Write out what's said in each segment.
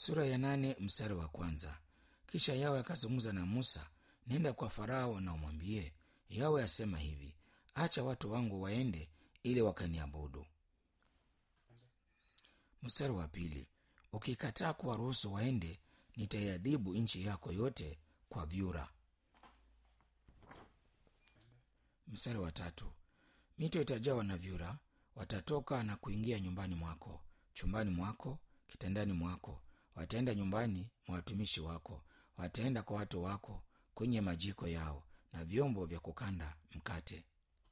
sura ya nane mstari wa kwanza kisha yawe akazungumza na musa nenda kwa farao na umwambie yawe asema hivi acha watu wangu waende ili wakaniabudu mstari wa pili ukikataa kuwaruhusu waende nitaiadhibu nchi yako yote kwa vyura mstari wa tatu mito itajawa na vyura watatoka na kuingia nyumbani mwako chumbani mwako kitandani mwako wataenda nyumbani mwa watumishi wako wataenda kwa watu wako kwenye majiko yao na vyombo vya kukanda mkate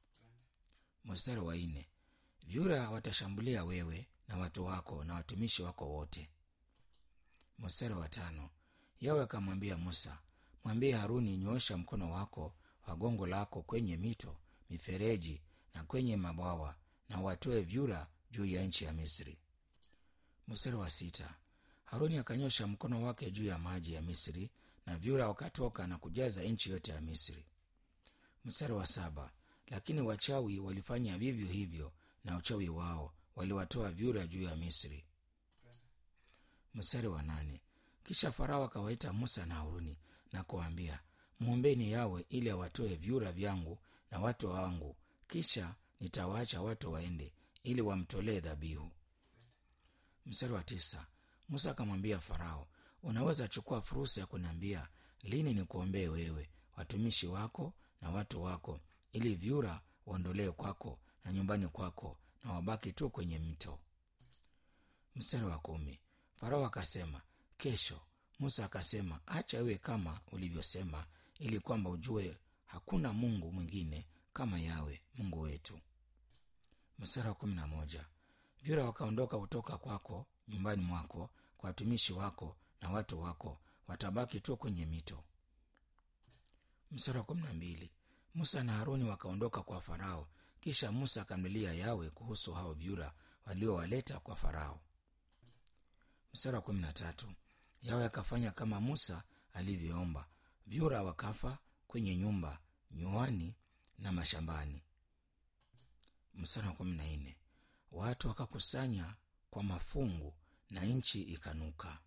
mstari wa nne vyura watashambulia wewe na watu wako na watumishi wako wote mstari wa tano yawe akamwambia musa mwambie haruni nyoosha mkono wako wa gongo lako kwenye mito mifereji na kwenye mabwawa na watoe vyura juu ya nchi ya misri mstari wa sita haruni akanyosha mkono wake juu ya maji ya misri na vyura wakatoka na kujaza nchi yote ya misri mstari wa saba lakini wachawi walifanya vivyo hivyo na uchawi wao waliwatoa vyura juu ya misri mstari wa nane kisha farao akawaita musa na haruni na kuwaambia mwombeni yawe ili awatoe vyura vyangu na watu wangu kisha nitawaacha watu waende ili wamtolee dhabihu mstari wa tisa musa akamwambia farao unaweza chukua fursa ya kuniambia lini nikuombee wewe watumishi wako na watu wako ili vyura waondolee kwako na nyumbani kwako na wabaki tu kwenye mto mstari wa kumi farao akasema kesho musa akasema acha iwe kama ulivyosema ili kwamba ujue hakuna mungu mwingine kama yawe mungu wetu mstari wa kumi na moja vyura wakaondoka kutoka kwako nyumbani mwako kwa watumishi wako na watu wako watabaki tu kwenye mito mstari wa kumi na mbili musa na haruni wakaondoka kwa farao kisha musa akamlilia yawe kuhusu hao vyura waliowaleta kwa farao mstari wa kumi na tatu yawe akafanya kama musa alivyoomba vyura wakafa kwenye nyumba nyuani na mashambani mstari wa kumi na nne watu wakakusanya kwa mafungu na nchi ikanuka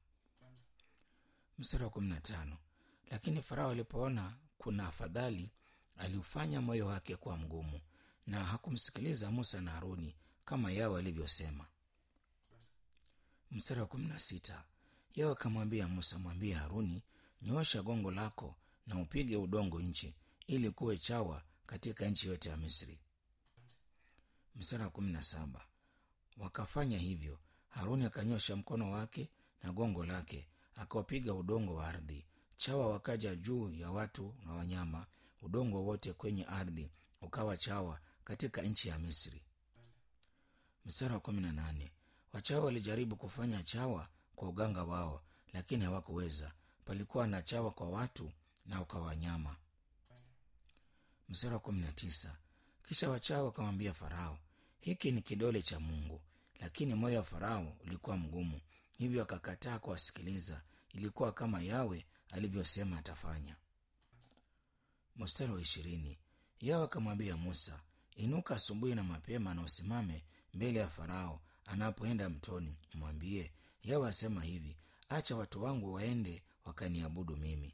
mstari wa kumi na tano lakini farao alipoona kuna afadhali aliufanya moyo wake kuwa mgumu na hakumsikiliza musa na haruni kama yao alivyosema mstari wa kumi na sita yao akamwambia musa mwambie haruni nyoosha gongo lako na upige udongo nchi ili kuwe chawa katika nchi yote ya misri mstari wa kumi na saba wakafanya hivyo haruni akanyosha mkono wake na gongo lake akaupiga udongo wa ardhi chawa wakaja juu ya watu na wanyama udongo wote kwenye ardhi ukawa chawa katika nchi ya misri mstari wa kumi na nane wachawa walijaribu kufanya chawa kwa uganga wao lakini hawakuweza palikuwa na chawa kwa watu na kwa wanyama mstari wa kumi na tisa kisha wachawa wakamwambia farao hiki ni kidole cha mungu lakini moyo wa farao ulikuwa mgumu hivyo akakataa kuwasikiliza ilikuwa kama yawe alivyosema atafanya mstari wa ishirini yawe akamwambia musa inuka asubuhi na mapema na usimame mbele ya farao anapoenda mtoni mwambie yawe asema hivi acha watu wangu waende wakaniabudu mimi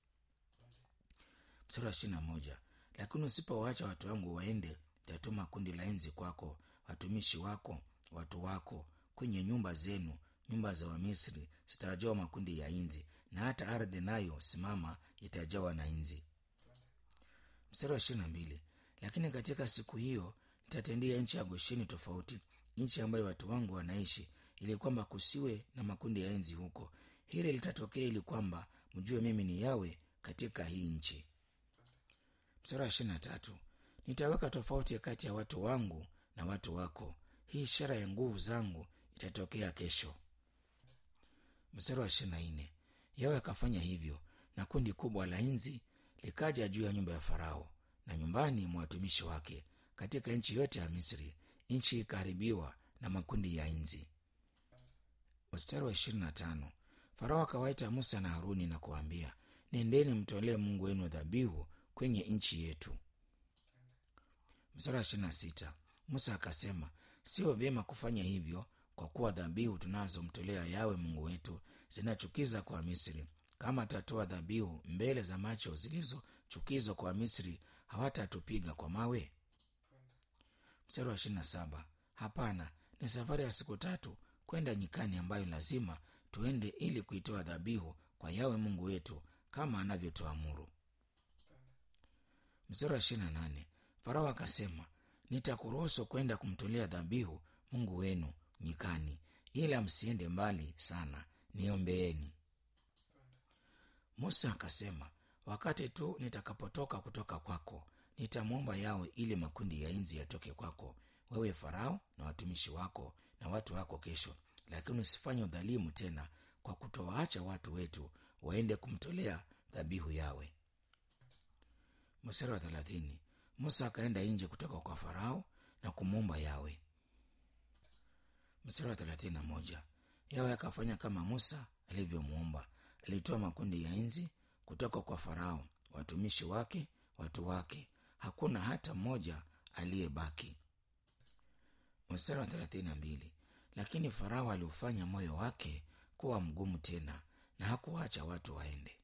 mstari wa ishirina moja lakini usipowaacha watu wangu waende tatuma kundi la enzi kwako watumishi wako watu wako kwenye nyumba zenu nyumba za wamisri zitajawa makundi ya inzi na hata ardhi nayo simama itajawa na inzi mstari wa ishirina mbili lakini katika siku hiyo nitatendia nchi ya gosheni tofauti nchi ambayo watu wangu wanaishi ili kwamba kusiwe na makundi ya enzi huko hili litatokea ili kwamba mjue mimi ni yawe katika hii nchi mstari wa ishirina tatu nitaweka tofauti kati ya watu wangu na watu wako hii ishara ya nguvu zangu itatokea kesho mstari wa ishirina nne yawe akafanya hivyo na kundi kubwa la inzi likaja juu ya nyumba ya farao na nyumbani mwa watumishi wake katika nchi yote ya misri nchi ikaharibiwa na makundi ya inzi mstari wa ishirini na tano farao akawaita musa na haruni na kuwaambia nendeni mtolee mungu wenu dhabihu kwenye nchi yetu mstari wa ishirini na sita musa akasema sio vyema kufanya hivyo kwa kuwa dhabihu tunazomtolea yawe mungu wetu zinachukiza kwa misri kama atatoa dhabihu mbele za macho zilizochukizwa kwa misri hawatatupiga kwa mawe mstari wa ishirina saba hapana ni safari ya siku tatu kwenda nyikani ambayo lazima tuende ili kuitoa dhabihu kwa yawe mungu wetu kama anavyotuamuru mstari wa ishirina nane farao akasema nitakuruhusu kwenda kumtolea dhabihu mungu wenu nyikani ila msiende mbali sana niombeeni musa akasema wakati tu nitakapotoka kutoka kwako nitamwomba yawe ili makundi ya inzi yatoke kwako wewe farao na watumishi wako na watu wako kesho lakini usifanye udhalimu tena kwa kutowaacha watu wetu waende kumtolea dhabihu yawe mstari wa thelathini musa akaenda nje kutoka kwa farao na kumwomba yawe mstari wa thelathini na moja yawe akafanya kama musa alivyomwomba alitoa makundi ya nzi kutoka kwa farao watumishi wake watu wake hakuna hata mmoja aliyebaki mstari wa thelathini na mbili lakini farao aliufanya moyo wake kuwa mgumu tena na hakuwacha watu waende